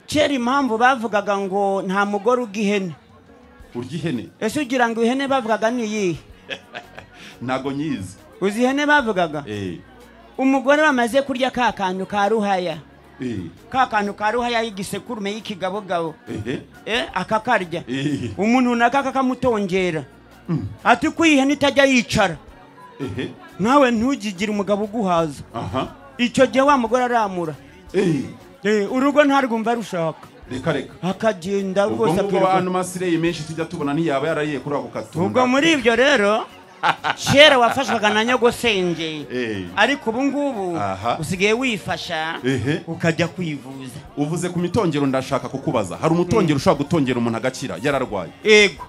kera impamvu bavugaga ngo nta mugore urya ihene urya ihene ese ugira ngo ihene bavugaga ni iyihe ntago nyizi uzi ihene bavugaga eh umugore bamaze kurya ka kantu ka ruhaya eh ka kantu ka ruhaya y'igisekurume y'ikigabogabo eh eh, akakarya eh umuntu runaka kakamutongera ati ko ihene itajya yicara eh nawe ntugigire umugabo uguhaza aha icyo gihe wa mugore aramura eh Eh, urugo ntarwumva rushaka reka reka akagenda ubwo rwose ngubwo akirwa abantu masireyi menshi tujya tubona ntiyaba yarariye kuri ako katunda ubwo muri ibyo rero kera wafashwaga na nyogosenge Eh. ariko ubu ngubu Aha. usigaye wifasha Ehe. ukajya kwivuza uvuze ku mitongero ndashaka kukubaza hari umutongero ushobora gutongera umuntu agakira yararwaye yego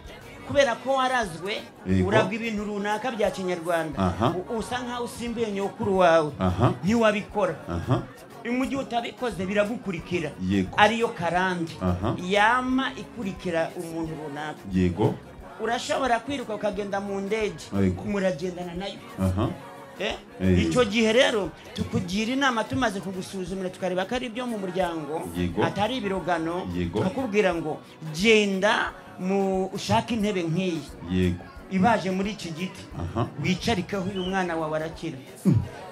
kubera ko warazwe Yego. urabwa ibintu runaka bya kinyarwanda Aha. U- usa nkaho usimbuye nyokuru wawe Aha. ntiwabikora aha mu gihe utabikoze biragukurikira Yego. ariyo karande Aha. yama ikurikira umuntu runaka yego urashobora kwiruka ukagenda mu ndege Yego. muragendana nayo aha Eh? Eh. icyo gihe rero tukugira inama tumaze kugusuzumira tukareba ko ari ibyo mu muryango Yego. atari ibirogano Yego. akubwira ngo genda mu ushake intebe nk'iyi yego ibaje muri iki giti aha wicarikeho uyu mwana wawe arakira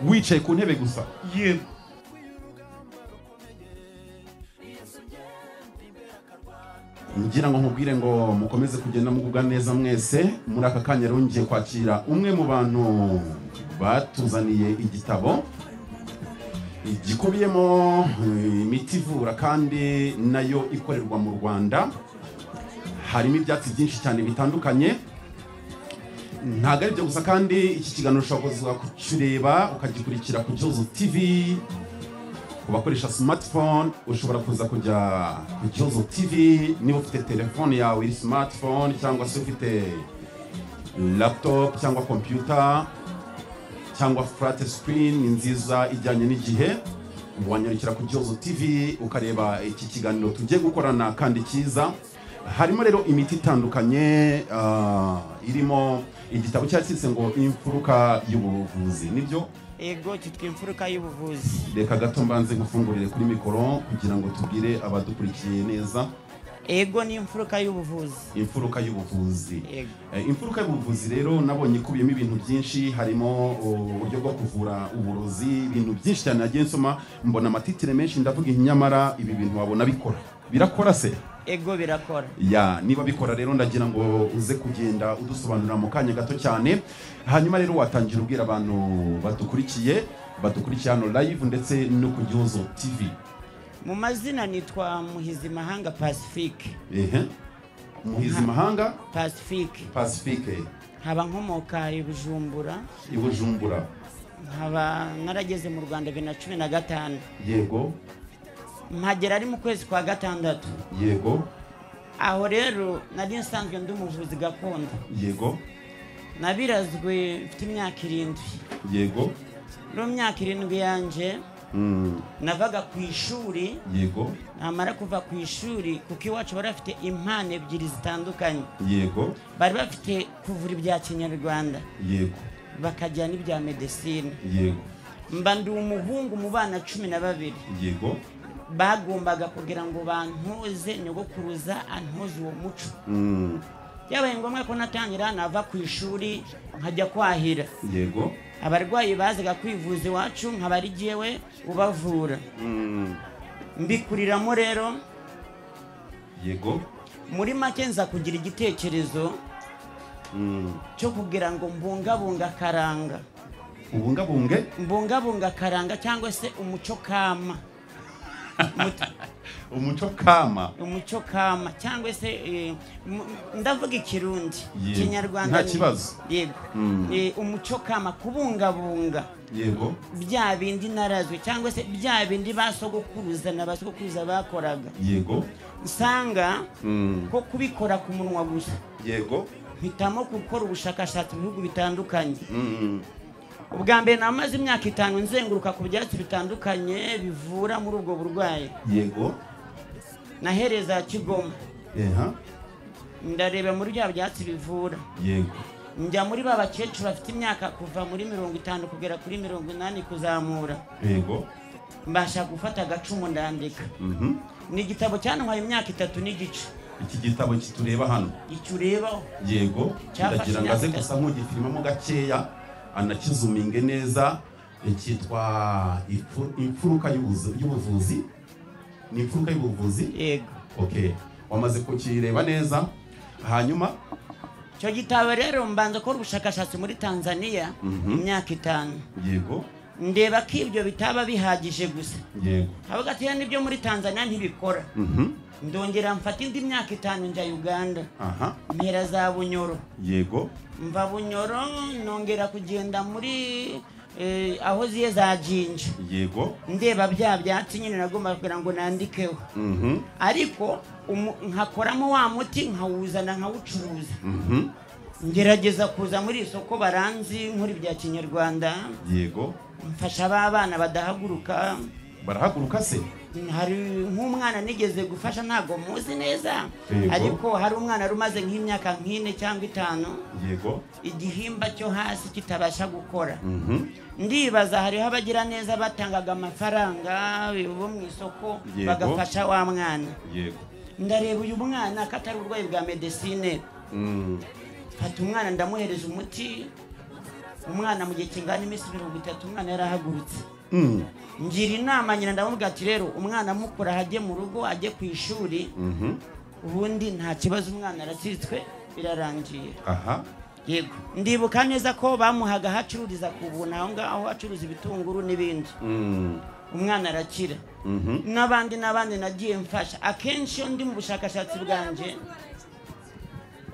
wicaye ku ntebe gusa yego ngira ngo nkubwire ngo mukomeze kugenda mugubwa neza mwese muri aka kanya rero ngiye kwakira umwe mu bantu batuzaniye igitabo gikubiyemo eh, imiti ivura kandi nayo ikorerwa mu rwanda harimo ibyatsi byinshi cyane bitandukanye ntabwo ari byo gusa kandi iki kiganiro ushobora kuza kukireba ukagikurikira ku cyuzu tivi ku bakoresha smartphone ushobora kuza kujya ku kibazo tv niba ufite telefone yawe iri smartphone cyangwa se ufite laptop cyangwa computer cyangwa flat screen ni nziza ijyanye n'igihe wanyarukira ku kibazo tv ukareba iki kiganiro tugiye gukorana kandi cyiza harimo rero imiti itandukanye ah, irimo igitabo cyacitse ngo imfuruka y'ubuvuzi nibyo yego cyitwa imfuruka y'ubuvuzi reka gato mbanze gufungurire kuri mikoro kugira ngo tubwire abadukurikiye neza yego ni imfuruka y'ubuvuzi imfuruka y'ubuvuzi Yego. Eh, imfuruka y'ubuvuzi rero nabonye ikubiyemo ibintu byinshi harimo oh, uburyo bwo kuvura uburozi ibintu byinshi cyane nagiye nsoma mbona amatitire menshi ndavuga iyi nyamara ibi bintu wabona bikora birakora se yego birakora ya niba bikora rero ndagira ngo uze kugenda udusobanurira mu kanya gato cyane hanyuma rero watangira ubwira abantu badukurikiye badukurikiye hano live ndetse no ku gihozo tv mu mazina nitwa muhizimahanga pacifique ehe muhizimahanga pacifique pacifique nkaba nkomoka i bujumbura i bujumbura nkaba narageze mu rwanda bibiri na cumi na gatanu yego mpagera ari mu kwezi kwa gatandatu yego aho rero nari nsanzwe ndi umuvuzi gakondo yego nabirazwe mfite imyaka irindwi yego muri iyo myaka irindwi yanjye Mm, navaga ku ishuri yego namara kuva ku ishuri kuko iwacu bari bafite impano ebyiri zitandukanye yego bari bafite kuvura ibya kinyarwanda yego bakagira n'ibya medesine yego mba ndi umuhungu mu bana cumi na babiri yego bagombaga kugira ngo bantoze nyogokuruza antoze uwo muco Mm, byabaye ngombwa ko natangira nava ku ishuri nkajya kwahira yego abarwayi bazaga kwivuza iwacu nkaba ari jyewe ubavura Mm, mbikuriramo rero yego muri make nza kugira igitekerezo Mm, cyo kugira ngo mbungabunga akaranga ubungabunge mbungabunga akaranga cyangwa se umuco kama Mut- umuco kama umuco kama cyangwa se eh, mu- ndavuga ikirundi Yego. kinyarwanda Nta ni- kibazo. yego Mm. Eh, umuco kama kubungabunga yego bya bindi narazwe cyangwa se bya bindi basogokuruza na basogokuruza bakoraga yego usanga Mm, ko kubikora ku munwa gusa yego mpitamo gukora ubushakashatsi mu bihugu bitandukanye Mm, ubwa mbere namaze imyaka itanu nzenguruka ku byatsi bitandukanye bivura muri ubwo burwayi yego nahereza kigoma eha ndareba muri bya byatsi bivura yego njya muri ba bakecuru bafite imyaka kuva muri mirongo itanu kugera kuri mirongo inani kuzamura yego mbasha gufata agacumu ndandika Mhm. ni igitabo cyantwaye imyaka itatu n'igice iki gitabo kitureba hano icyo urebaho yego Cyafashe ndagira ngo aze imyaka gusa nk'ugifilmamo gakeya anakizuminge neza Eh, cyitwa Ifu- imfuruka y'ubuzu- y'ubuvuzi ni imfuruka y'ubuvuzi yego ok wamaze kukireba neza hanyuma icyo gitabo rero mbanza gukora ubushakashatsi muri tanzania imyaka itanu yego ndeba ko ibyo bitaba bihagije gusa yego havuga ati "Ya, n'ibyo muri tanzania ntibikora Mhm. ndongera mfata indi myaka itanu njya uganda aha mpera za bunyoro yego mva bunyoro nongera kugenda muri eh, aho ziye za jinja yego ndeba bya byatsi nyine nagomba kugira ngo nandikeho Mhm. ariko umu- nkakoramo wa muti nkawuzana nkawucuruza Mhm. ngerageza kuza muri iri soko baranzi nkora ibya kinyarwanda yego mfasha ba bana badahaguruka barahaguruka se hari nk'umwana nigeze gufasha ntabwo muzi neza Yego. ariko hari umwana wari umaze nk'imyaka nk'ine cyangwa itanu yego igihimba cyo hasi kitabasha gukora Mhm. ndibaza hariho abagira neza batangaga amafaranga bo mu isoko Yego. bagafasha wa mwana yego ndareba uyu mwana ko atari uburwayi bwa medesine Mm. mfata umwana ndamuhereza umuti umwana mu gihe kingana iminsi mirongo itatu umwana yarahagurutse Mm. ngira inama nyina ndamubwira ati rero umwana mukura ajye mu rugo ajye ku ishuri Mhm. ubundi nta kibazo umwana aratsitswe birarangiye aha yego ndibuka neza ko bamuhaga aho acururiza ku buntu aho ngaho aho acuruza ibitunguru n'ibindi Mm. umwana arakira Mhm. n'abandi n'abandi nagiye mfasha akenshi iyo ndi mu bushakashatsi bwanjye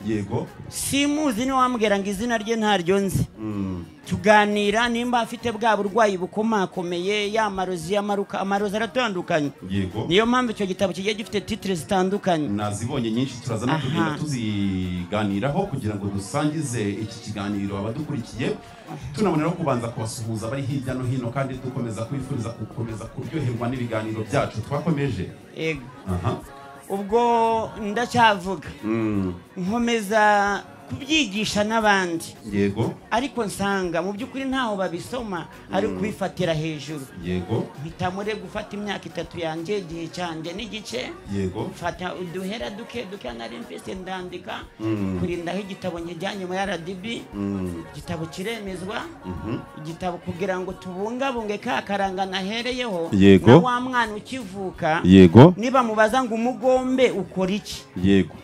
yego simuzi niwe wambwira ngo izina rye ntaryo nzi Mm. tuganira nimba afite bwa burwayi bukomakomeye ya marozi y'amaruka amarozi aratandukanye yego niyo mpamvu icyo gitabo kigiye gifite titire zitandukanye nazibonye nyinshi turazana Aha. tugenda tuziganiraho kugira ngo dusangize iki kiganiro abadukurikiye tunaboneraho kubanza kubasuhuza bari hirya no hino kandi dukomeza kwifuriza gukomeza kuryoherwa n'ibiganiro byacu twakomeje yego aha ubwo ndacyavuga Mm. nkomeza kubyigisha n'abandi yego ariko nsanga mu by'ukuri ntaho babisoma ari kubifatira hejuru yego mpita muri gufata imyaka itatu yanjye igihe cyanjye n'igice yego mfata uduhera duke duke nari mfise ndandika Mm. kurindaho igitabo nkijyanye muri rdb Mm. igitabo kiremezwa Mhm. igitabo kugira ngo tubungabunge ka karanga nahereyeho Yego. na wa mwana ukivuka yego niba mubaza ngo umugombe ukora iki yego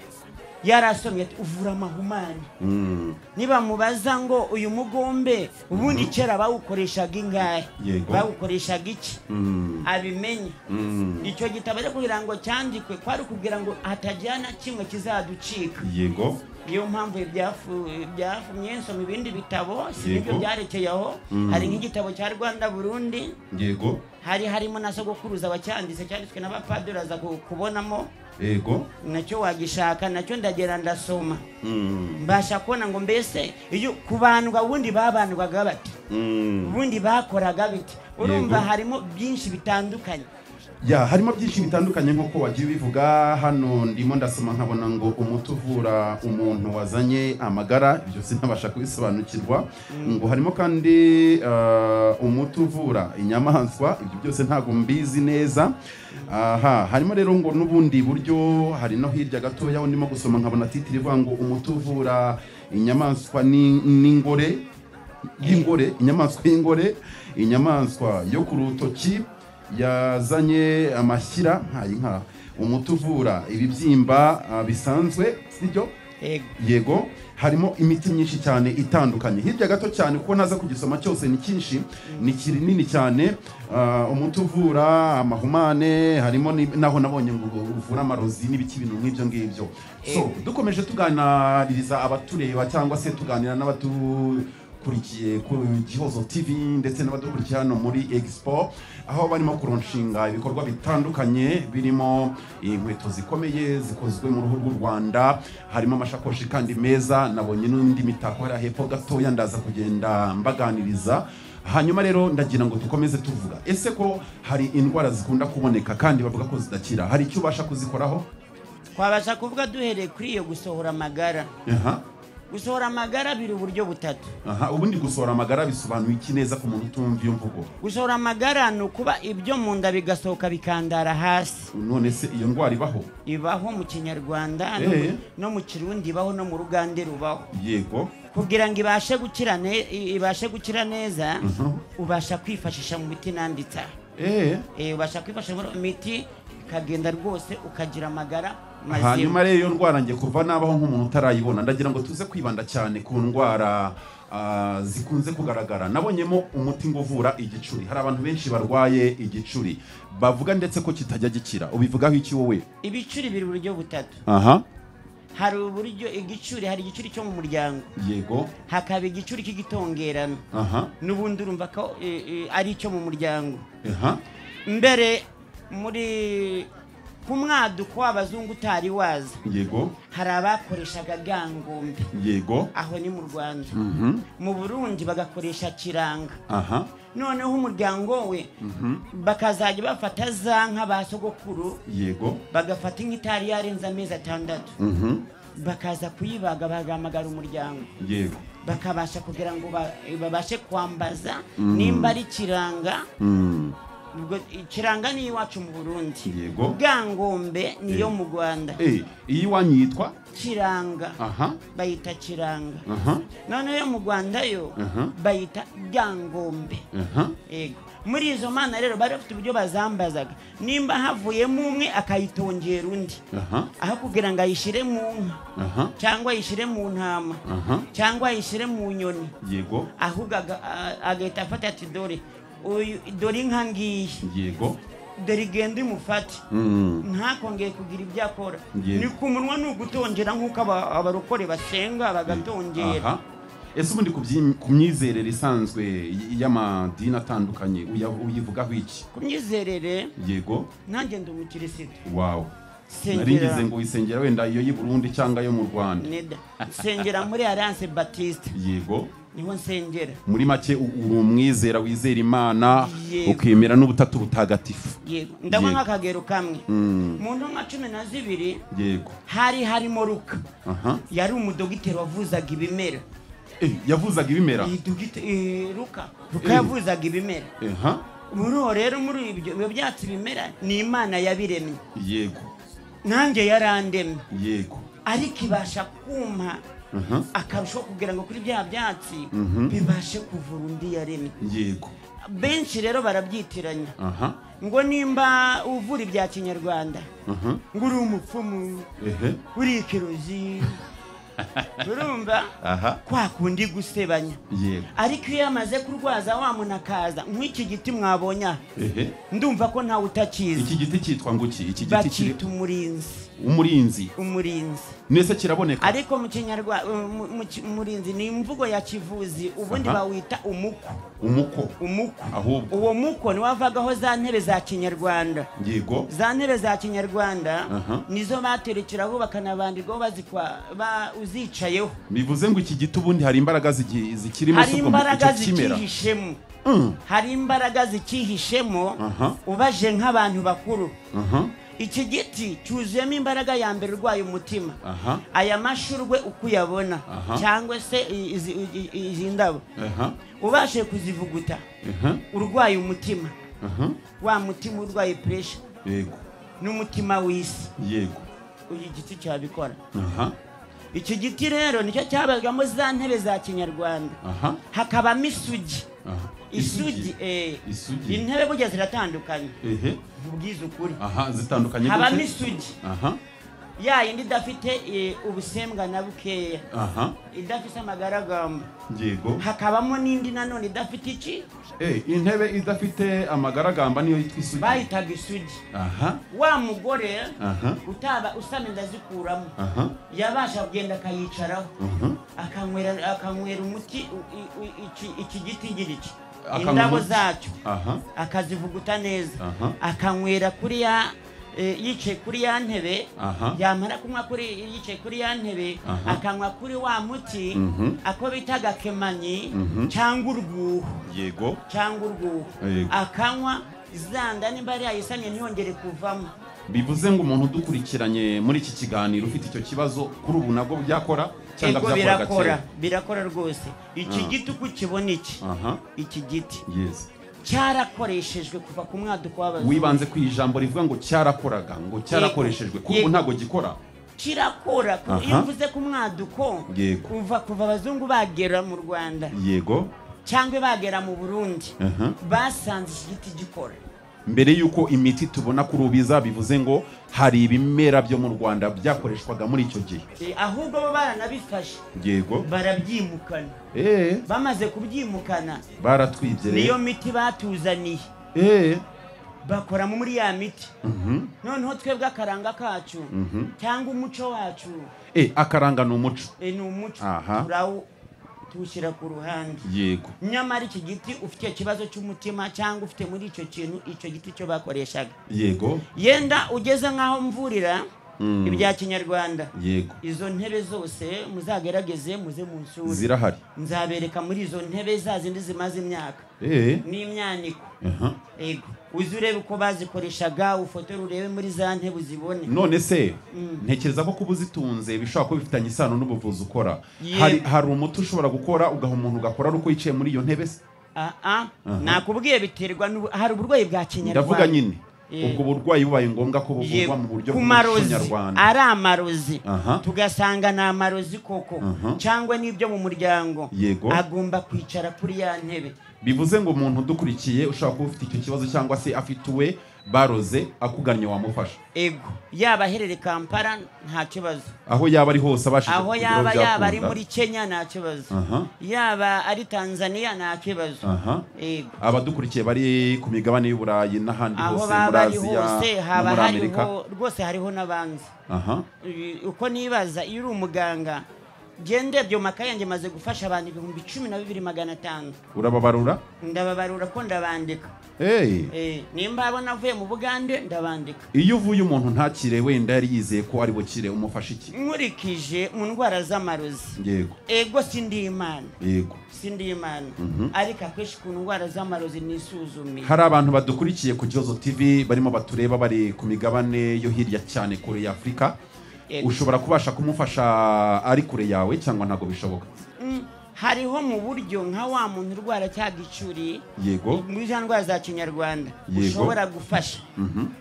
yarasomye ati uvura amahumane Mm. niba mubaza ngo uyu mugombe ubundi kera bawukoreshaga ingahe Yego. bawukoreshaga iki Mm. abimenye Mm. icyo gitabo rero kugira ngo cyandikwe kwari kugira ngo hatagira na kimwe kizaducika yego niyo mpamvu ibyafu- byafumye nsoma ibindi bitabo si Yego. nibyo byarekeye aho hari nk'igitabo cya rwanda burundi yego hari harimo na sogokuruza wacyanditse cyanditswe n'abapadiri aza ku- kubonamo yego nacyo wagishaka nacyo ndagera ndasoma Mm. mbasha kubona ngo mbese iyo kubandwa ubundi babandwaga bati Mm. ubundi bakoraga bite urumva Yego. harimo byinshi bitandukanye ya harimo byinshi bitandukanye nk'uko wagiye ubivuga hano ndimo ndasoma nkabona ngo umuti uvura umuntu wazanye amagara ibyo sinabasha kubisobanukirwa ngo harimo kandi eh, umuti uvura inyamaswa ibyo byose ntabwo mbizi neza aha harimo rero ngo n'ubundi buryo hari no hirya gatoya aho ndimo gusoma nkabona titiri ivuga ngo umuti uvura inyamaswa ni- n'ingore y'ingore inyamaswa y'ingore inyamaswa yo ku rutoki yazanye amashyira ntayi nka umuti uvura ibibyimba ah, bisanzwe sibyo yego yego harimo imiti myinshi cyane itandukanye hirya gato cyane kuko ntaza kugisoma cyose ni cyinshi ni kinini cyane ah, umuti uvura amahumane harimo ni- naho nabonye ngo uvura amarozi n'ibiki bintu nk'ibyo ngibyo so dukomeje tuganiriza abatureba cyangwa se tuganira n'abatukurikiye ku gihozo tv ndetse n'abadukurikiye hano muri expo aho barimo kuronshinga ibikorwa bitandukanye birimo inkweto zikomeye zikozwe mu ruhu rw'u rwanda harimo amashakoshi kandi meza nabonye n'indi mitako hariya hepfo gatoya ndaza kugenda mbaganiriza hanyuma rero ndagira ngo dukomeze tuvuga ese ko hari indwara zikunda kuboneka kandi bavuga ko zidakira hari icyo ubasha kuzikoraho twabasha kuvuga duhereye kuri iyo gusohora amagara aha gusohora amagara biri uburyo butatu aha ubundi gusohora amagara bisobanuye iki neza ku muntu utumva iyo mvugo gusohora amagara ni ukuba ibyo mu nda bigasohoka bikandara hasi none se iyo ndwara ibaho ibaho mu kinyarwanda no mu- Eh. no mu kirundi ibaho no mu rugande rubaho yego kugira ngo ibashe gukira ne- i- ibashe gukira neza Mhm. ubasha kwifashisha mu miti nanditse aha. eee Eh, ubasha kwifashisha muri iyo miti ikagenda rwose ukagira amagara mazima hanyuma rero iyo ndwara ngiye kuva nabaho nk'umuntu utarayibona ndagira ngo tuze kwibanda cyane ku ndwara ah, zikunze kugaragara nabonyemo umuti ngo uvura igicuri hari abantu benshi barwaye igicuri bavuga ndetse ko kitajya gikira ubivugaho iki wowe ibicuri biri uburyo butatu aha hari uburyo igicuri hari igicuri cyo mu muryango yego hakaba igicuri cy'igitongerano aha n'ubundi urumva ko eh, eh, ari icyo mu muryango aha mbere muri ku mwaduko w'abazungu utari waza yego hari abakoreshaga gangombe yego aho ni mu rwanda Mhm. mu burundi bagakoresha kiranga aha noneho umuryango we bakazajya bafata za nka ba sogokuru yego bagafata inka itari yarenze amezi atandatu Mhm. bakaza kuyibaga bagahamagara umuryango yego bakabasha kugira ngo ba- babashe kwambaza nimba ari kiranga Mm. ubwo kiranga ni iwacu mu burundi yego bwangombe ni yo Eh. mu rwanda Eh, iyi iwanyu yitwa kiranga aha bayita kiranga aha noneho yo mu rwanda yo Mhm. bayita bwangombe aha Ego. muri izo mana rero bari bafite uburyo bazambazaga nimba havuyemo umwe akayitongera undi aha aho kugira ngo ayishyire mu nka aha cyangwa ayishyire mu ntama aha cyangwa ayishyire mu nyoni yego ahubwo aga- a- agahita afata ati dore uyu- dore inka ngiyi yego dore igenda imufate Mm. ntakongeye kugira ibyo akora Yego. ni ku munwa ni ugutongera nk'uko aba- abarokore basenga bagatongera aha ese ubundi ku byi- ku myizerere isanzwe y- y'amadini atandukanye uya- uyivugaho iki ku myizerere yego nanjye ndi umukirisitu wawe nari Sengera. ngize ngo uyisengera wenda iyo y'i burundi cyangwa iyo mu rwanda neda nsengera muri alliance batiste yego niho nsengera muri make u- uri umwizera wizera imana Yego. ukemera n'ubutatu butagatifu yego ndabona Yego. nk'akagero kamwe Mm. mu ntumwa cumi na zibiri yego hari harimo ruka aha yari umudogiteri wavuzaga ibimera Eh, yavuzaga ibimera Iyi dogite- eh, ruka ruka Eh. yavuzaga ibimera aha muri uwo rero muri ibyo ibyo byatsi bimera ni imana yabiremye yego nanjye yarandemye yego ariko ibasha kuma aha akarushaho kugira ngo kuri bya byatsi Mhm. bibashe kuvura undi yaremye yego benshi rero barabyitiranya aha ngo nimba uvura ibya kinyarwanda aha ngo uri umupfumu ehe uri ikirozi urumva aha kwa kundi gusebanya yego ariko iyo yamaze kurwaza wa muntu akaza nk'iki giti mwabonye aha, ehe ndumva ko ntawe utakizi iki giti cyitwa ngo iki iki giti kiri bakita umurinzi umurinzi umurinzi nese kiraboneka ariko mu kinyarwanda umurinzi ni imvugo ya kivuzi ubundi Aha. bawita umuko umuko umuko ahubwo uwo muko niwo wavagaho za ntebe za kinyarwanda yego za ntebe za kinyarwanda Aha. nizo baterekeraho bakanabandirwaho bazikwa ba- uzicayeho bivuze ngo iki giti ubundi hari imbaraga zigi- zikirimo hari se ubwo imbaraga icyo kimera zikihishemo Mm, hari imbaraga zikihishemo Aha. ubaje nk'abantu bakuru aha iki giti cyuzuyemo imbaraga ya mbere urwaye umutima aha aya mashurwe uko uyabona Aha. cyangwa se i- izi- i- i- izi ndabo aha ubashe kuzivuguta aha urwaye umutima aha wa mutima urwaye puresha yego n'umutima w'isi yego uyu giti cyabikora aha iki giti rero nicyo cyabagamo za ntebe za kinyarwanda aha hakabamo isugi aha isugi eh, Isugi. intebe burya ziratandukanye ehe ubwiza ukuri aha zitandukanye habamo gute? isugi aha ya yindi idafite eh, ubusembwa na bukeya aha idafite amagaragamba yego hakabamo n'indi nanone idafite iki Eh, intebe idafite amagaragamba niyo yitwa isugi bayitaga isugi aha wa mugore aha utaba usame ndazikuramo aha yabasha kugenda akayicaraho aha akanywera akanywera umuti u- i- i- iki- iki giti ngira iki Akanywa indabo umuti. zacyo aha akazivuguta neza Aha. akanywera kuri ya eh, yicaye kuri ya ntebe Aha. yamara kunywa kuri yicaye kuri ya ntebe Aha. akanywa kuri wa muti Mhm. ako bita agakemanyi Mhm. cyangwa urwuho yego cyangwa urwuho Yego. akanywa zanda nimba yari yayisamye ntiyongere kuvamo bivuze ngo umuntu udukurikiranye muri iki kiganiro ufite icyo kibazo kuri ubu nabwo byakora cyangwa ego byakoraga birakora kera birakora rwose iki giti uko ukibona iki aha iki giti yes cyarakoreshejwe kuva ku mwaduko w'abazungu wibanze ku ijambo rivuga ngo cyarakoraga ngo cyarakoreshejwe kuri ubu Yego. ntabwo gikora kirakora ku- Aha. iyo uvuze ku mwaduko Yego. kuva kuva abazungu bagera mu rwanda yego cyangwa bagera mu burundi aha basanze iki giti gikora mbere y'uko imiti tubona kuri ubu iza bivuze ngo hari ibimera byo mu rwanda byakoreshwaga muri icyo gihe Eh, ahubwo bo baranabifashe yego barabyimukana eee bamaze kubyimukana baratwibye niyo rero miti batuzaniye eee bakoramo muri ya miti noneho twebwe akaranga kacu cyangwa umuco wacu eee akaranga ni umuco eh, ni umuco Aha. turawo tuwushyira ku ruhande yego nyamara iki giti ufite ikibazo cy'umutima cyangwa ufite muri icyo kintu icyo giti cyo bakoreshaga yego yenda ugeze nk'aho mvurira ibya kinyarwanda yego izo ntebe zose muzagerageze muze mu nsuri zirahari nzabereka muri izo ntebe za zindi zimaze imyaka eee n'imyaniko aha ego uze urebe uko bazikoreshaga ufotore urebe muri za ntebe uzibone none se ntekereza ko kuba uzitunze bishobora kuba bifitanye isano n'ubuvuzi ukora Ye- hari hari umuti ushobora gukora ugaha umuntu ugakora ari uko yicaye muri iyo ntebe se aha nakubwiye biterwa n'ubu- hari uburwayi bwa kinyarwanda ndavuga nyine Eh. ubwo burwayi bubaye ngombwa ko Yego. buvurwa mu buryo ku marozi bw'umunyarwanda ari amarozi Aha. tugasanga ni amarozi koko Aha. cyangwa n'ibyo mu muryango Yego. agomba kwicara kuri ya ntebe bivuze ngo umuntu udukurikiye ushobora kuba ufite icyo kibazo cyangwa se afite uwe baroze akugannye wamufasha ego yaba aherere kampala nta kibazo aho yaba ari hose abashije aho kukugeraho yaba yaba ari byakunda. muri kenya nta kibazo Aha. yaba ari tanzania nta kibazo aha ego abadukurikiye bari ku migabane y'uburayi n'ahandi aho hose muri baba ari aziya hose no haba muri amerika hariho rwose hariho n'abanzi aha Ibi- uko nibaza iyo uri umuganga gende byo makaye yanjye maze gufasha abantu ibihumbi cumi na bibiri magana atanu urababarura ndababarura ko ndabandika Hey. Eh, nimba abona avuye mu bugande ndabandika iyo uvuye umuntu ntakire wenda yari yizeye ko ari bukire umufasha iki nkurikije mu ndwara z'amarozi yego ego sindi imana yego sindi imana ariko akenshi ku ndwara z'amarozi nisuzumye hari abantu badukurikiye ku Gihozo TV barimo batureba bari ku migabane yo hirya cyane kure ya Afurika Yego. ushobora kubasha kumufasha ari kure yawe cyangwa ntabwo bishoboka Mm, hariho mu buryo nka wa muntu urwara cya gicuri yego muri za ndwara za kinyarwanda Yego. ushobora gufasha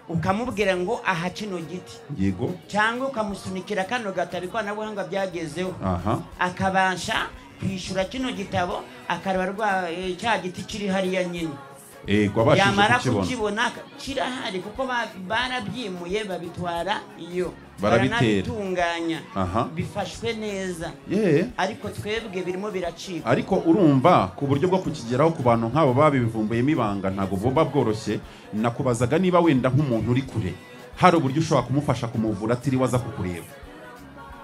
ukamubwira ngo aha kino giti yego cyangwa ukamusunikira kano gatabo ikoranabuhanga byagezeho aha akabasha kwishyura kino gitabo akareba rwa eh, cya giti kiri hariya nyine yego abashije yamara kukibona kukibona aka- kirahari kuko ba- barabyimuye babitwara iyo Barabitera. baranabitunganya Aha. bifashwe neza ye ariko twebwe birimo biracika ariko urumva ku buryo bwo kukigeraho ku bantu nk'abo babivumbuyemo ibanga ntabwo buba bworoshye nakubazaga niba wenda nk'umuntu uri kure hari uburyo ushobora kumufasha kumuvura atiriwe aza kukureba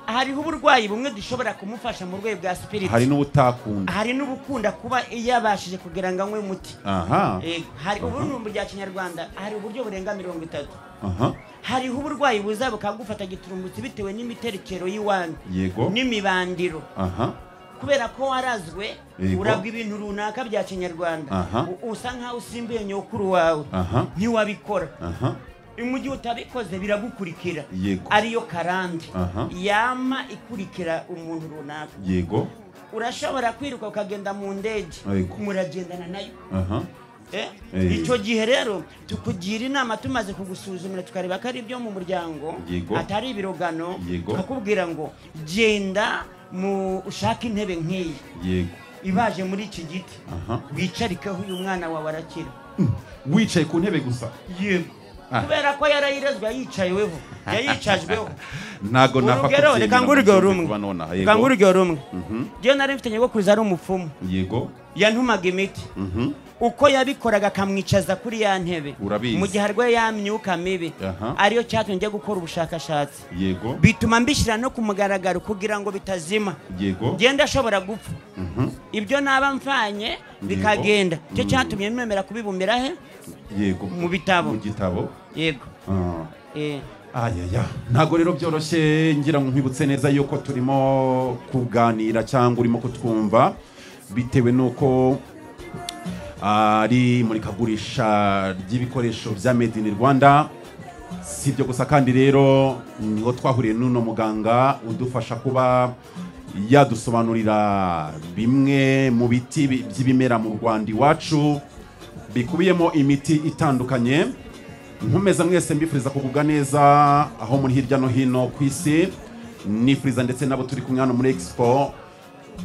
hariho uburwayi bumwe dushobora kumufasha mu rwego bwa hari sipiriti n'ubutakunda hari n'ubukunda kuba yabashije kugira ngo anywe umuti aha Yego, hari ubu ni bya kinyarwanda hari uburyo burenga mirongo itatu aha hariho uburwayi buza bukagufata giturumbutsi bitewe n'imiterekero y'iwanyu yego n'imibandiro aha kubera ko warazwe Yego. urabwa ibintu runaka bya kinyarwanda Aha. U- usa nkaho usimbuye nyokuru wawe aha ntiwabikora aha mu gihe utabikoze biragukurikira Yego. ariyo karande Aha. yama ikurikira umuntu runaka yego urashobora kwiruka ukagenda mu ndege Yego. muragendana nayo aha Eh, Eh. icyo gihe rero tukugira inama tumaze kugusuzumira tukareba ko ari ibyo mu muryango Yego. atari ibirogano Yego. tukakubwira ngo genda mu ushake intebe nk'iyi yego ibaje muri iki giti Aha. wicarikeho uyu mwana wawe arakira wicaye ku ntebe gusa yego Ah. kubera ko yarayirezwa yicayeweho yayicajweho ntabwo urugero reka ngurugero rumwe reka yego ngurugero rumwe njyewe nari mfite nyogokuruza ari umupfumu yego yantumaga imiti mhm, uko yabikoraga akamwicaza kuri ya ntebe Urabizi. mu gihe arwaye ya myuka mibi Aha. ariyo cyatumye njya gukora ubushakashatsi yego bituma mbishyira no ku mugaragaro kugira ngo bitazima yego genda ashobora gupfa mhm, ibyo naba mvanye bikagenda icyo cyatumye mwemera kubibumbira he yego Mu bitabo. mu gitabo yego Ah. Eh, ayaya ntabwo rero byoroshye ngira ngo nkwibutse neza yuko turimo kuganira cyangwa urimo kutwumva bitewe n'uko ari imurikagurisha ry'ibikoresho bya made in rwanda si ibyo gusa kandi rero niho twahuriye n'uno muganga udufasha kuba yadusobanurira bimwe mu biti bi- by'ibimera mu rwanda iwacu bikubiyemo imiti itandukanye nkomeza mwese mbifuriza kugubwa neza aho muri hirya no hino ku isi nifuriza ndetse n'abo turi kumwe hano muri expo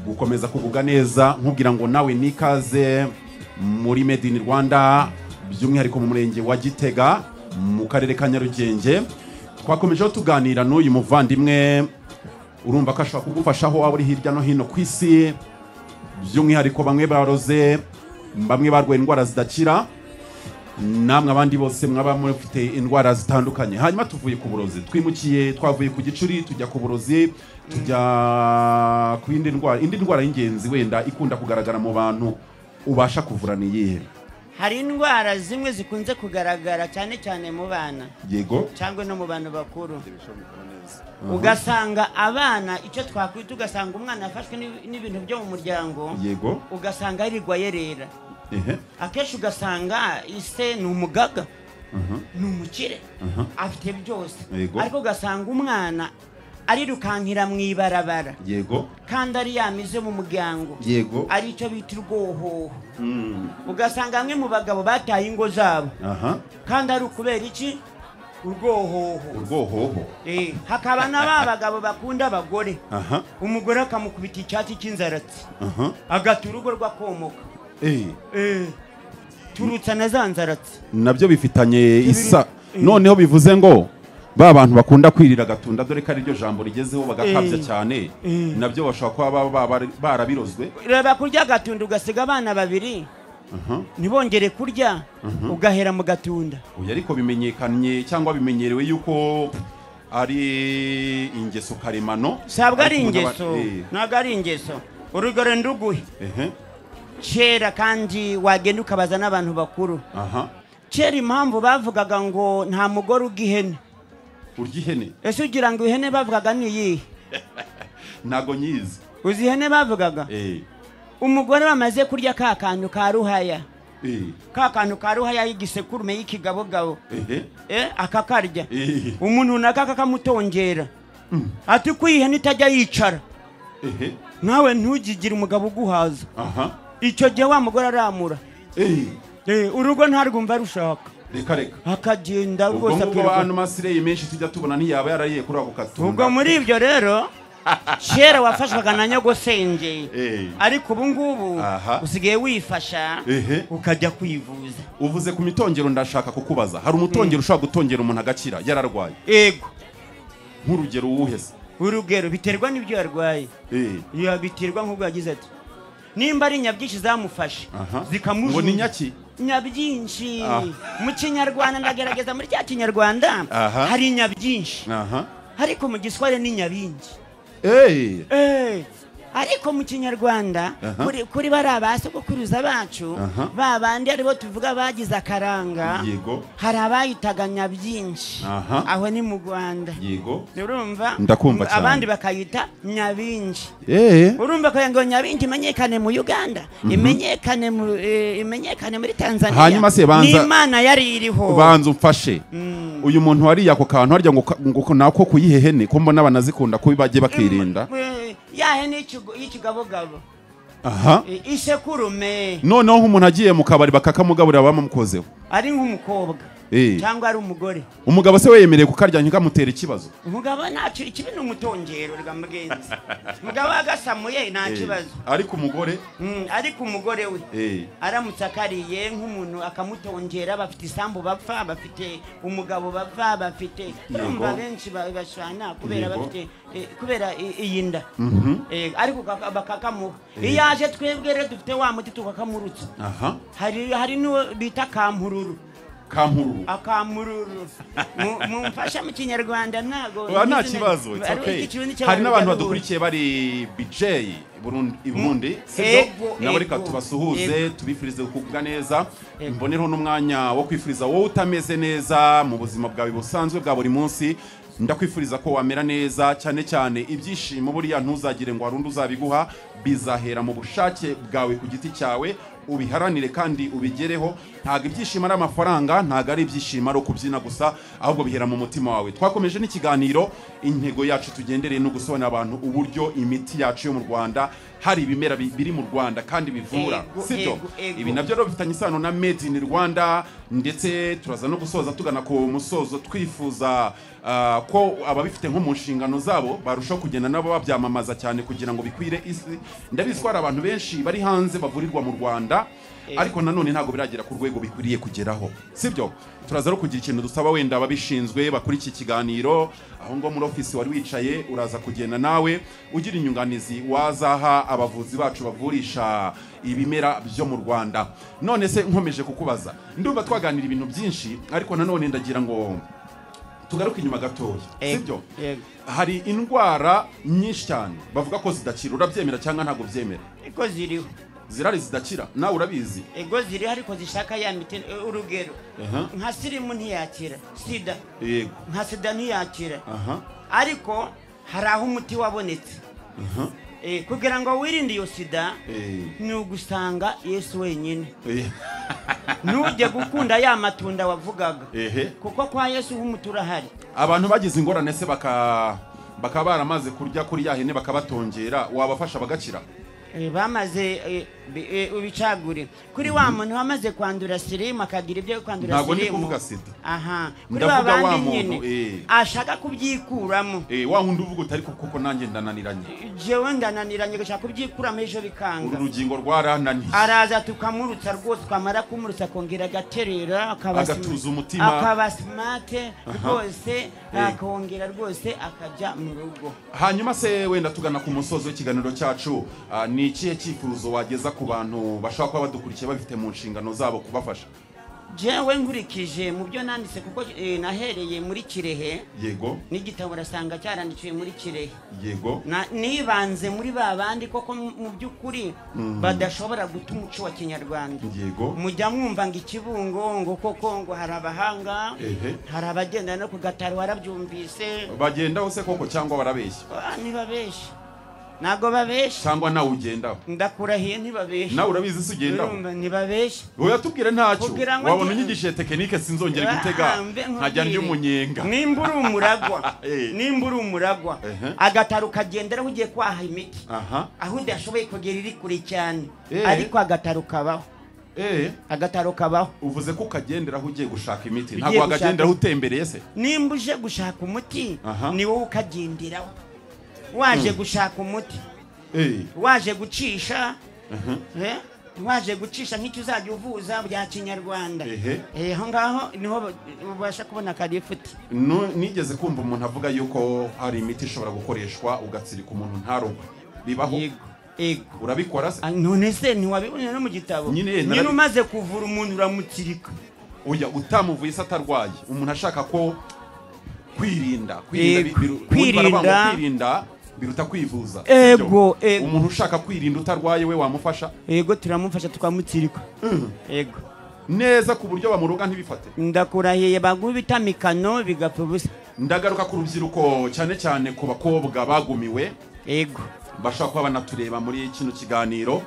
gukomeza kugubwa neza nkubwira ngo nawe nikaze muri made in rwanda by'umwihariko mu murenge wa gitega mu karere ka nyarugenge twakomejeho tuganira n'uyu muvandimwe urumva ko ashobora kugufasha aho waba uri hirya no hino ku isi by'umwihariko bamwe baroze bamwe barwaye indwara zidakira namwe abandi bose mwaba mufite indwara zitandukanye hanyuma tuvuye ku burozi twimukiye twavuye ku gicuri tujya ku burozi tujya ku yindi ndwara indi ndwara y'ingenzi wenda ikunda kugaragara mu bantu ubasha kuvura ni iyihe hari indwara zimwe zikunze kugaragara cyane cyane mu bana yego cyangwa no mu bantu bakuru ugasanga abana icyo twakwita ugasanga umwana yafashwe n'i- n'ibintu byo mu muryango yego ugasanga yirirwa yerera ehe akenshi ugasanga ise ni umugaga mhm, ni umukire mhm. afite byose Yego. ariko ugasanga umwana arirukankira mu ibarabara yego kandi ari yamize mu muryango yego ari icyo bita urwohoho Mm, ugasanga bamwe mu bagabo bataye ingo zabo aha kandi ari ukubera iki urwohoho urwohoho Eh, hakaba na ba bagabo bakunda abagore aha umugore akamukubita icyatsi cy'inzaratsi aha agata urugo rwakomoka eh Eh, turutsa na za nzaratsi nabyo bifitanye isa Eh. noneho bivuze ngo ba bantu bakunda kwirira agatunda dore ko ari ryo jambo rigezeho bagakabya Eh. cyane Eh. nabyo bashobora kuba baba bara- barabirozwe reba kurya agatunda ugasiga abana babiri Aha. ntibongere kurya ugahera mu gatunda oya ariko bimenyekanye cyangwa bimenyerewe yuko ari ingeso karemano sabwa ari Ariko ingeso umuntu aba- ntabwo ari ingeso urugero nduguhe eh, ehe, kera kandi wagenda ukabaza n'abantu bakuru aha kera impamvu bavugaga ngo nta mugore urya ihene urya ihene ese ugira ngo ihene bavugaga ni iyihe ntago nyizi uzi ihene bavugaga Eh, umugore bamaze kurya ka kantu ka ruhaya eh, ka kantu ka ruhaya y'igisekurume y'ikigabogabo ehe, eh, akakarya eh, umuntu runaka kakamutongera ati uko ihene itajya yicara ehe, nawe ntugigire umugabo uguhaza aha icyo gihe wa mugore aramura eh, Eh, urugo ntarwumva rushaka reka reka akagenda ubwo rwose ngubwo akirwa bantu masireye menshi tujya tubona ntiyaba yarariye kuri ako katunda ubwo muri ibyo rero kera wafashwaga na nyogosenge Eh. ariko ubu ngubu Aha. usigaye wifasha Ehe. ukajya kwivuza uvuze ku mitongero ndashaka kukubaza hari umutongero ushobora gutongera umuntu agakira yararwaye yego nk'urugero uwuhe se urugero biterwa n'ibyo yarwaye Eh, Ya, biterwa nk'ubwo yagize ati nimba ari nyabyinshi zamufashe aha. ngo ni zikamujunja nyaki nyabyinshi Ah. mu kinyarwanda ndagerageza muri cya kinyarwanda Aha. hari nyabyinshi aha ariko mu giswahili ni nyabingi Eh, Eh, ariko mu kinyarwanda Aha. kuri- kuri bariya ba sogokuruza bacu Aha. ba bandi aribo tuvuga bagize akaranga yego hari abayitaga nyabyinshi Aha. aho ni mu rwanda yego urumva Ndakumva cyane. abandi bakayita nyabinji Eh, urumva kugira ngo nyabinji imenyekane mu uganda imenyekane mu- eh, imenyekane muri tanzania Hanyuma se banza- n'imana yari iriho banza umfashe uyu muntu wariye ako kantu harya ngo ngo nako kuyihe hene ko mbona banazikunda kubi bagiye bakirinda Eh, yahe n'ikigo- y'ikigabogabo aha Eh, isekurume noneho nk'umuntu agiye mu kabari bakakamugaburira bamukozeho ari nk'umukobwa Eh. cyangwa ari umugore umugabo se we yemereye kukarya ntikamutera ikibazo umugabo ntacyo ikibi ni umutongero rwa mugenzi umugabo agasamuye nta Eh, kibazo ariko umugore Mm, ariko umugore we eh, aramutse akariye nk'umuntu akamutongera bafite isambu bapfa bafite umugabo bapfa bafite urumva benshi ba- bashwana kubera Yego. bafite eh, kubera i- iyi nda mhm, Eh, ariko kaka- bakakamuha iyo aje twebwe rero dufite wa muti tukakamurutsa aha hari hari n'uwo bita kampururu kampururu akamururu Mu- mumfasha mu kinyarwanda ntago Oya, nta kibazo it's Ari- okay. ikirundi cy'abantu hari n'abantu baruhuka. badukurikiye bari BJ Burundi i Burundi Ego, nabo reka ego, tubasuhuze ego. tubifurize kugubwa neza Ego. mbonereho n'umwanya wo kwifuriza wowe utameze neza mu buzima bwawe busanzwe bwa buri munsi ndakwifuriza ko wamera neza cyane cyane ibyishimo buriya ntuzagire ngo hari undi uzabiguha bizahera mu bushake bwawe ku giti cyawe ubiharanire kandi ubigereho ntabwo ibyishimo ari amafaranga ntabwo ari ibyishimo ari ukubyina gusa ahubwo bihera mu mutima wawe twakomeje n'ikiganiro intego yacu tugendereye no gusobanurira abantu uburyo imiti yacu yo mu rwanda hari ibimera bi- biri mu rwanda kandi bivura Ego, sibyo ego, ego. ibi nabyo rero bifitanye isano na made in rwanda ndetse turaza no gusoza tugana ku musozo twifuza ah, ko ababifite nko mu nshingano zabo barushaho kugenda nabo babyamamaza cyane kugira ngo bikwire isi ndabizi ko hari abantu benshi bari hanze bavurirwa mu rwanda ariko nanone ntabwo biragera ku rwego bikwiriye kugeraho sibyo turaza no kugira ikintu dusaba wenda ababishinzwe bakora iki kiganiro aho ngo muri ofisi wari wicaye uraza kugenda nawe ugira inyunganizi wazaha abavuzi bacu bavurisha ibimera byo mu rwanda none se nkomeje kukubaza ndumva twaganira ibintu byinshi ariko nanone ndagira ngo tugaruke inyuma gatoya sibyo yego. hari indwara nyinshi cyane bavuga ko zidakira urabyemera cyangwa ntabwo byemera ego ziriho zirari zidakira nawe urabizi ego ziriho ariko zishaka ya miti eh, urugero Aha. nka sirimu ntiyakira sida yego nka sida ntiyakira aha ariko hari aho umuti wabonetse aha Eh, kugira ngo wirinde iyo sida Eh. ni ugusanga yesu wenyine Eh, ntujye gukunda ya matunda wavugaga ehe kuko kwa yesu h'umuti urahari abantu bagize ingorane se baka bakaba baramaze kurya kuri ya hene bakabatongera wabafasha bagakira Eh, bamaze eh, bi- eh, ubicagure kuri wa muntu wamaze kwandura sirimu akagira ibyo kwandura Ntabwo ndi sirimu kuvuga sida. aha kuri Ndavuga ba wa bandi muntu, nyine eh. ashaka kubyikuramo Eh, wa wundi uvuga utari ko kuko nanjye ndananiranye jewe ndananiranye gashaka kubyikuramo ejo uru bikanga rugingo rwarananiye araza tukamurutsa rwose twamara kumurutsa akongera agaterera akaba sm- Agatuza umutima. akaba simate rwose akongera rwose akajya mu rugo hanyuma se wenda tugana ku musozo w'ikiganiro cyacu ah, ni ikihe cyifuzo wageza ku bantu bashobora kuba badukurikiye babifite mu nshingano zabo kubafasha jewe nkurikije mu byo nanditse kuko eh, nahereye muri kirehe yego n'igitabo urasanga cyarandikiwe muri kirehe yego Na- nibanze muri ba bandi koko mu mu by'ukuri badashobora guta umuco wa kinyarwanda yego mujya mwumva ngo ikibungo ngo koko ngo hari abahanga Ehe. hari abagenda no ku gataro warabyumvise bagendaho se koko cyangwa barabeshya Ah, ntibabeshya ntabwo babeshya cyangwa nawe ugendaho ndakurahiye ntibabeshya nawe urabizi se ugendaho urumva ntibabeshya wowe yatubwire ntacyo Kugira ngo wabona nge- unyigishe tekinike sinzongera gutega Ah, mbe nkubwire. nkajya ndya umunyenga nimba uri umuragwa Eh. nimba uri umuragwa Ehe. agataro ukagenderaho ugiye kwaha imiti aha aho udashoboye kugera iri kure cyane Eh. ariko agataro kabaho eh agataro kabaho uvuze ko ukagenderaho ugiye gushaka imiti Ugiye ntabwo gushaka- wakagenderaho utembereye se nimba uje gushaka umuti Aha. ni wowe ukagenderaho waje gushaka umuti eh waje gucisha eh, waje gucisha nk'icyo uzajya uvuza bya kinyarwanda Ehe. Eh, aho ngaho niho ba- ubasha kubona karifuti Nu- nigeze kumva umuntu avuga yuko hari imiti ishobora gukoreshwa ugatsirika umuntu ntarugwe bibaho yego yego urabikora se Ah, none se ntiwabibonera no mu gitabo Nyine, nyine narabi- umaze kuvura umuntu uramutirika oya utamuvuye se atarwaye umuntu ashaka ko kwirinda kwirinda bi- Yego. biru- ubundi baravuga ngo Kwirinda. kwirinda biruta kwivuza Ego, Sibyo? ego. umuntu ushaka kwirinda utarwaye we wamufasha yego turamufasha tukamutirika yego neza ku buryo bamuruga ntibifate ndakurahiye baguha ibitamikano bigapfa ubusa ndagaruka ku rubyiruko cyane cyane ku bakobwa bagumiwe yego bashobora kuba banatureba muri kino kiganiro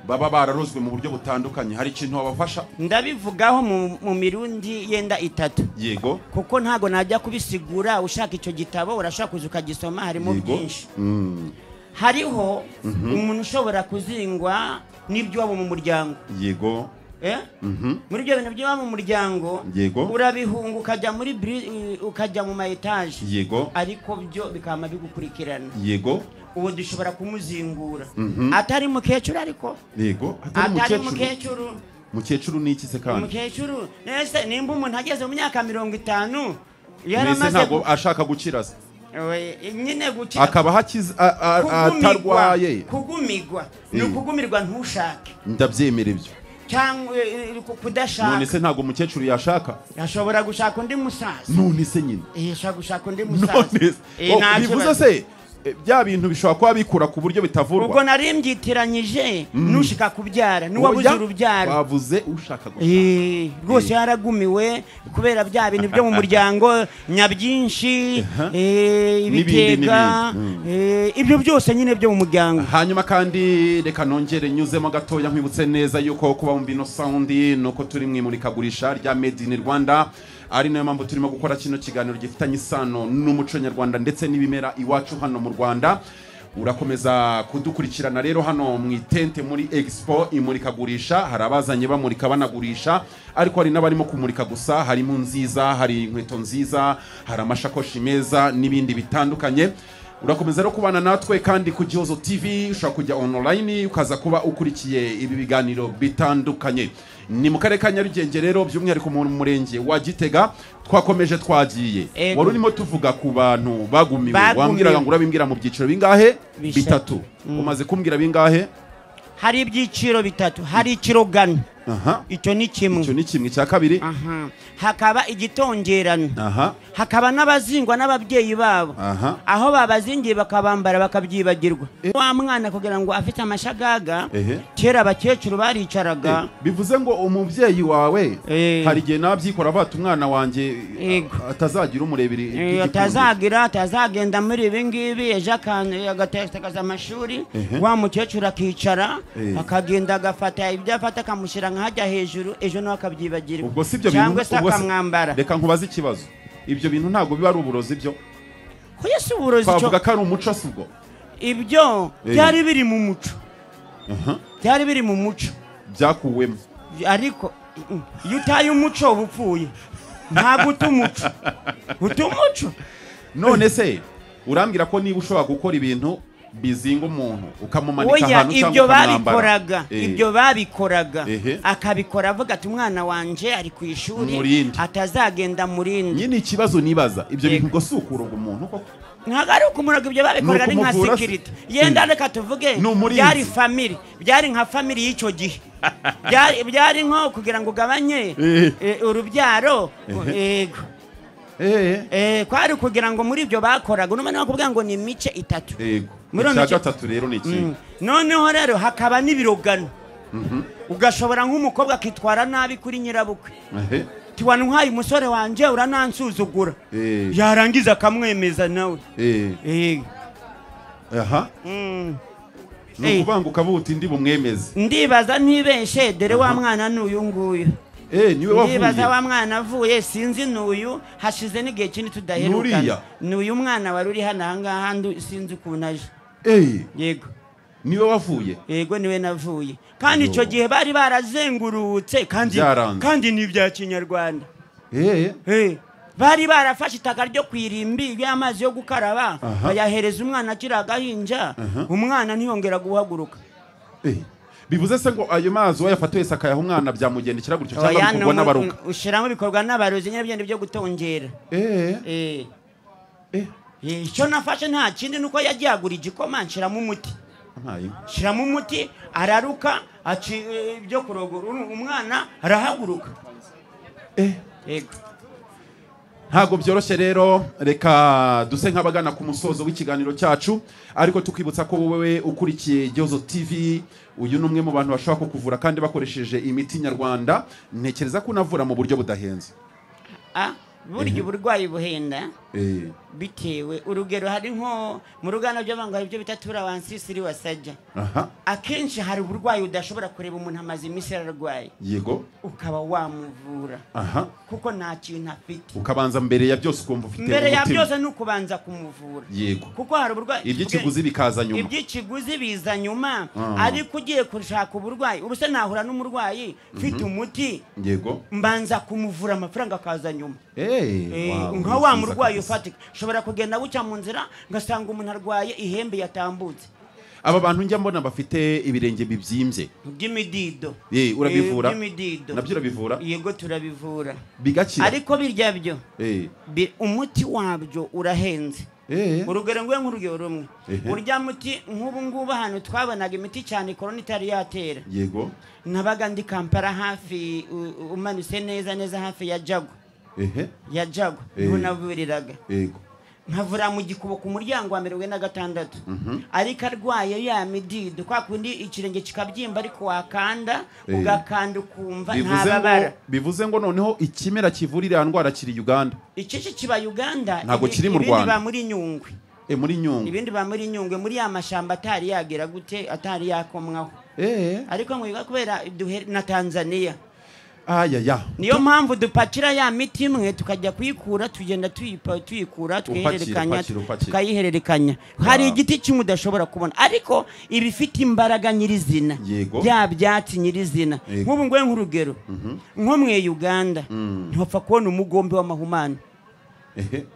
baba bararozwe mu buryo butandukanye hari ikintu wabafasha ndabivugaho mu- mu mirundi yenda itatu yego kuko ntabwo najya kubisigura ushaka icyo gitabo urashobora kuza ukagisoma harimo yego byinshi Mm, hariho umuntu ushobora kuzingwa n'iby'iwabo mu muryango yego eh? Mhm. muri ibyo bintu by'iwabo mu muryango Yego. urabihunga ukajya muri bri- ukajya mu ma etaje yego ariko byo bikama bigukurikirana yego uwo dushobora kumuzingura atari mukecuru ariko yego atari atari umukecuru mukecuru mukecuru ni iki se kandi umukecuru nese nimba umuntu ageze mu myaka mirongo itanu mbese yaramaze ntabwo ashaka gukira se We- nyine gukira akaba hakize a- a- Kugumigwa- atarwaye kugumirwa ni Eh. ukugumirwa ntushake ndabyemera ibyo cyangwa eh, eh, ku- none kudashaka se ntabwo umukecuru yashaka ashobora gushaka undi musaza none se nyine Eh, ashobora gushaka undi musaza none Eh, nta se- oh, kibazo. bivuze se eh, bya bintu bishobora kuba bikura ku buryo bitavurwa ubwo nari mbyitiranyije n'ushika kubyara n'uwabuze Oya, urubyaro wavuze ushaka gusa Eh, rwose yaragumiwe kubera bya bintu byo mu muryango nyabyinshi eh, N'ibindi, ibitega eh, ibyo byose nyine byo mu muryango hanyuma kandi reka nongere nyuzemo gatoya nkwibutse neza yuko kuba mu bino sawundi ni uko turi mu imurikagurisha rya made in rwanda ari nayo mpamvu turimo gukora kino kiganiro gifitanye isano n'umuco nyarwanda ndetse n'ibimera iwacu hano mu rwanda urakomeza kudukurikirana rero hano mu itente muri expo imurikagurisha hari abazanye bamurika banagurisha ariko hari n'abarimo kumurika gusa harimo nziza hari inkweto nziza hari amashakoshi meza n'ibindi bitandukanye urakomeza rero kubana natwe kandi ku gihozo tv ushobora kujya online ukaza kuba ukurikiye ibi biganiro bitandukanye ni mu karere ka nyarugenge rero by'umwihariko mu murenge wa gitega twakomeje twagiye Ego. wari urimo tuvuga ku bantu bagumiwe Bagumiwe. wambwiraga ngo urabimbwira mu byiciro bingahe Bishatu. bitatu umaze kumbwira bingahe hari ibyiciro bitatu hari ikirogano aha icyo ni kimwe icyo ni kimwe cya kabiri aha hakaba igitongerano aha hakaba n'abazingwa n'ababyeyi babo Aha. aho babazingiye bakabambara bakabyibagirwa wa mwana kugira ngo afite amashagaga Ehe. kera abakecuru baricaraga bivuze ngo umubyeyi wawe Eh. hari igihe nabyikora bata umwana wanjye Yego. atazagira umurebere Eh, iby'igikundiro." atazagira atazagenda muri ibi ngibi ejo akan- agatekereza amashuri Ehe. wa mukecuru akicara Eh. akagenda agafata ibyo afata akamushyira nk'ahajya hejuru ejo nawe akabyibagirwa ubwo si ibyo bintu cyangwa se ubwo si- akamwambara reka nkubaze ikibazo ibyo bintu ntabwo biba ari uburozi byo kuya si uburozi cyo twavuga ko ari umuco si ubwo ibyo Eh. byari biri mu muco byari biri mu muco byakuwemo ariko mm, iyo utaye umuco uba upfuye ntabwo uta umuco uta umuco none se urambwira ko niba ushobora gukora ibintu bizinga umuntu ukamumanika oya ahantu cyangwa ibyo ukamwambara babikoraga Eh, ibyo babikoraga Ehe. akabikora avuga ati umwana wanje ari ku ishuri Murinde. atazagenda murindi nyine ikibazo nibaza ibyo Yego. bintu ngo si ukuroga umuntu koko ntabwo ari ukumuroga ibyo babikoraga ni nka Nukumuvura se. sekirite yenda reka tuvuge Ni umurinzi. byari famiri byari nka famiri y'icyo gihe Byari- byari nko kugira ngo ugabanye Eh. eh, urubyaro yego Eh, Eh, kwari kugira ngo muri ibyo bakoraga unomene bakubwira ngo ni imice itatu yego Muri ono icya cyo- gatatu rero ni iki Mm. noneho rero hakaba n'ibirogano ugashobora nk'umukobwa akitwara nabi kuri nyirabukwe Ehe, tiwanwaye umusore wanjye uranansuzugura Eh. yarangiza akamwemeza nawe eh, Eh, aha mm. ni Eh. ukuvuga ngo ukaba uti ndi bumwemeze ndibaza ntibeshe dore wa mwana ni uyu nguyu Eh, niwe ndibaza wavuye wa mwana avuye sinzi n'uyu hashize n'igihe kinini Nuriya. tudaherukana ni uyu mwana wari uri hano ahangaha ndu- sinzi ukuntu aje Eh, yego niwe wavuye yego niwe navuye kandi Yo. icyo gihe bari barazengurutse kandi Byaranze. kandi ni ibya kinyarwanda Eh, Eh, bari barafashe itaka ryo ku irimbi ry'amazi yo gukaraba Aha. bayahereza umwana akiri agahinja umwana ntiyongera guhaguruka Eh, bivuze se ngo ayo mazi wayafata wese akayaha umwana byamugendekera gutyo cyangwa Oya, ni bikorwa umu- n'abaruka ushyiramo ibikorwa n'abarozi nyine byenda byo gutongera Eh, Eh, eh, eh, icyo nafashe nta kindi ni uko yagiye agura igikoma nshyiramo umuti ntayo. nshyiramo umuti araruka aci eh, ibyo kurogora umwana arahaguruka Eh, yego ntabwo byoroshye rero reka duse nk'abagana ku musozo w'ikiganiro cyacu ariko tukibutsa ko wowe ukurikiye gihozo tv uyu ni umwe mu bantu bashobora kukuvura kandi bakoresheje imiti nyarwanda ntekereza ko unavura mu buryo budahenze Ah, burya uburwayi buhenda Eh, bitewe urugero hari nko mu ruganda by'abantu hari ibyo bita turawansisiri wasajya aha akenshi hari uburwayi udashobora kureba umuntu amaze iminsi ararwaye yego ukaba wamuvura aha kuko nta kintu afite ukabanza mbere ya byose ukumva ufite mbere ya umutima. byose ni ukubanza kumuvura yego kuko hari uburwayi iby'ikiguzi bikaza nyuma iby'ikiguzi biza nyuma Ah. ariko ugiye gushaka uburwayi ubu se nahura n'umurwayi mfite umuti yego mbanza kumuvura amafaranga akaza nyuma Eh, nka nka wa murwayi ufatika ushobora kugenda bucya mu nzira ngasanga umuntu arwaye ihembe yatambutse aba bantu njya mbona bafite ibirenge bibyimbye by'imidido Eh, urabivura Eh, by'imidido nabyo urabivura yego turabivura bigakira ariko birya byo Eh, bi- umuti wabyo urahenze eh, urugero nguye nk'urugero rumwe Ehe. urya muti nk'ubu ngubu ahantu twabonaga imiti cyane korona itari yatera yego nabaga ndi kampara hafi u- u- umanutse neza neza hafi ya jago ehe ya jago Eh. niho navuriraga yego nkavura mu gikubo ku muryango wa mirongo ine na gatandatu ariko arwaye ya midido kwa kundi ikirenge kikabyimba ariko wakanda Eh. ugakanda ukumva bivuze ngo ntababara bivuze ngo noneho ikimera kivura iriya ndwara kiri uganda iki ki kiba uganda Ntabwo ibi- kiri mu Rwanda. ibindi biba muri nyungwe e muri nyungwe ibindi biba muri nyungwe muri ya mashyamba atari yagera gute atari yakomwaho eh ariko mwiga kubera duhe- na tanzaniya aya ya niyo mpamvu dupakira ya miti imwe tukajya kuyikura tugenda tuyipa- tuyikura tukayihererekanya upakira, upakira. tukayihererekanya hari igiti kimwe udashobora kubona ariko iba ifite imbaraga nyirizina Yego. bya byatsi nyirizina Yego. nk'ubu ngubu nk'urugero nko mwe uganda ntopfa kubona umugombe w'amahumane ehe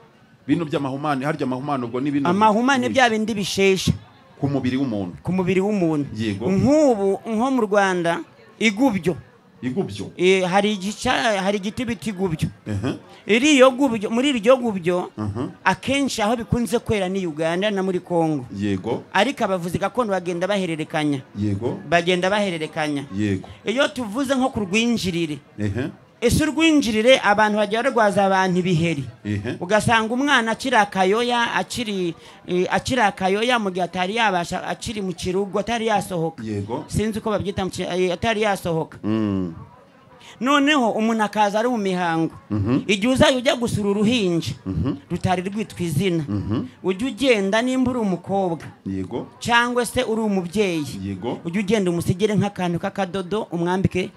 bino by'amahumane harya amahumane ubwo ni bino amahumane bya bindi bishesha ku mubiri w'umuntu ku mubiri w'umuntu Yego. nk'ubu nko mu rwanda igubyo igubyo Eh, hari igica- hari igiti bita igubyo ehe iriyo gubyo muri iryo gubyo Mhm. akenshi aho bikunze kwera ni uganda na muri congo yego ariko abavuzi gakondo bagenda bahererekanya yego bagenda bahererekanya yego iyo tuvuze nko ku rwinjirire ehe ese urwinjirire abantu bajya barwaza abantu ibiheri ehe ugasanga umwana akiri akayoya akiri eh, akiri akayoya mu gihe atari yabasha akiri mu kirugo atari yasohoka yego sinzi uko babyita mu ki- eh, atari yasohoka Mm. noneho umuntu akaza ari mu mihango igihe uzajya ujya gusura uruhinja rutari rwitwa izina ujya ugenda nimba uri umukobwa yego cyangwa se uri umubyeyi yego ujya ugenda umusigire nk'akantu k'akadodo umwambike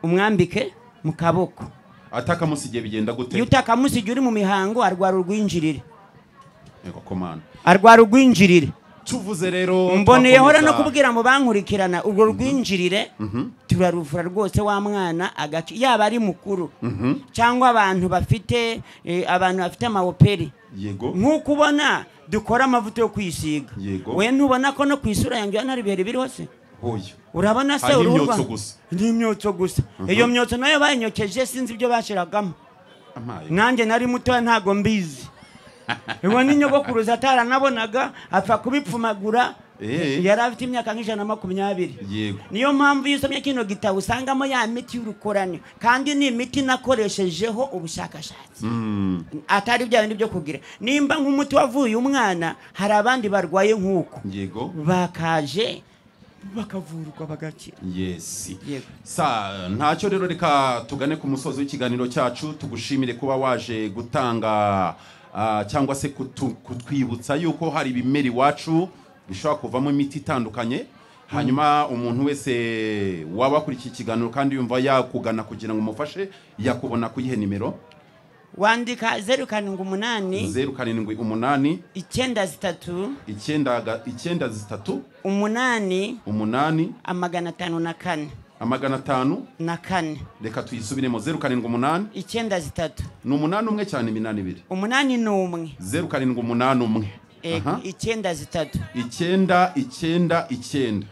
umwambike mu kaboko atakamusigiye bigenda iyo gute utakamusigiye uri mu mihango arwara urwinjirire yego komana arwara urwinjirire tuvuze rero mboneyehora no twakomeza- kubwira mu bankurikirana urwo rwinjirire turaruvura rwose wa mwana agace yaba ari mukuru cyangwa abantu bafite eh, abantu bafite amawoperi yego nk'uko ubona dukora amavuta yo kwisiga Yego. we ntubona ko no ku isura yanjye hano hari ibiheri biriho se hoya urabona se Ah, ni uruhu imyotso rwa- gusa. ni imyotso gusa iyo myotso nayo bayinyokeje sinzi ibyo bashyiragamo amaye nanjye nari mutoya ntago mbizi uwo ni nyogokuruza ataranabonaga apfa kubipfumagura Eh. yari afite imyaka nk'ijana na makumyabiri yego niyo mpamvu iyo usomye kino gitabo usangamo ya miti y'urukorane kandi ni imiti nakoreshejeho ubushakashatsi Mm. atari bya bindi byo kugira nimba nk'umuti wavuye umwana hari abandi barwaye nk'uko yego bakaje bakavurwa bagakira yes Yego. sa ntacyo rero reka tugane ku musozi w'ikiganiro cyacu tugushimire kuba waje gutanga ah, cyangwa se kutu- kutwibutsa yuko hari ibimera iwacu bishobora kuvamo imiti itandukanye hanyuma umuntu wese waba akurikiye ikiganiro kandi yumva yakugana kugira ngo umufashe yakubona kuyihe nimero wandika zeru karindwi umunani zeru karindwi umunani icyenda zitatu icyenda ga- icyenda zitatu umunani umunani amagana atanu na kane amagana atanu na kane reka tuyisubiremo zeru karindwi umunani icyenda zitatu ni umunani umwe cyane iminani ibiri umunani ni umwe zeru karindwi umunani umwe Eh, Aha. icyenda zitatu icyenda icyenda icyenda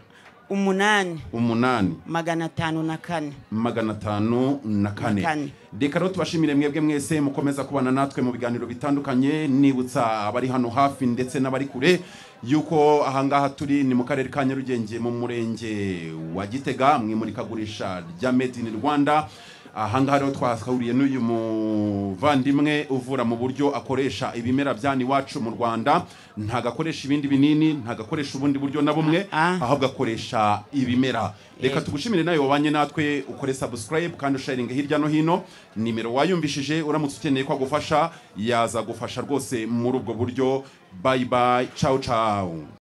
umunani umunani magana atanu na kane magana atanu na kane kane. reka rero tubashimire mwebwe mwese mukomeza kubana natwe mu biganiro bitandukanye nibutsa abari hano hafi ndetse n'abari kure yuko ahangaha turi ni mu karere ka nyarugenge mu murenge wa gitega mu imurikagurisha rya made in rwanda ahangaha rero twahuriye n'uyu muvandimwe uvura mu buryo akoresha ibimera byani iwacu mu rwanda ntago akoresha ibindi binini ntago akoresha ubundi buryo na bumwe Ah. ahubwo akoresha ibimera reka Yego. tugushimire nawe wabanye natwe ukore subscribe kandi usharinge hirya no hino nimero wayumvishije uramutse ukeneye ko agufasha yazagufasha rwose muri ubwo buryo bye bye ciao ciao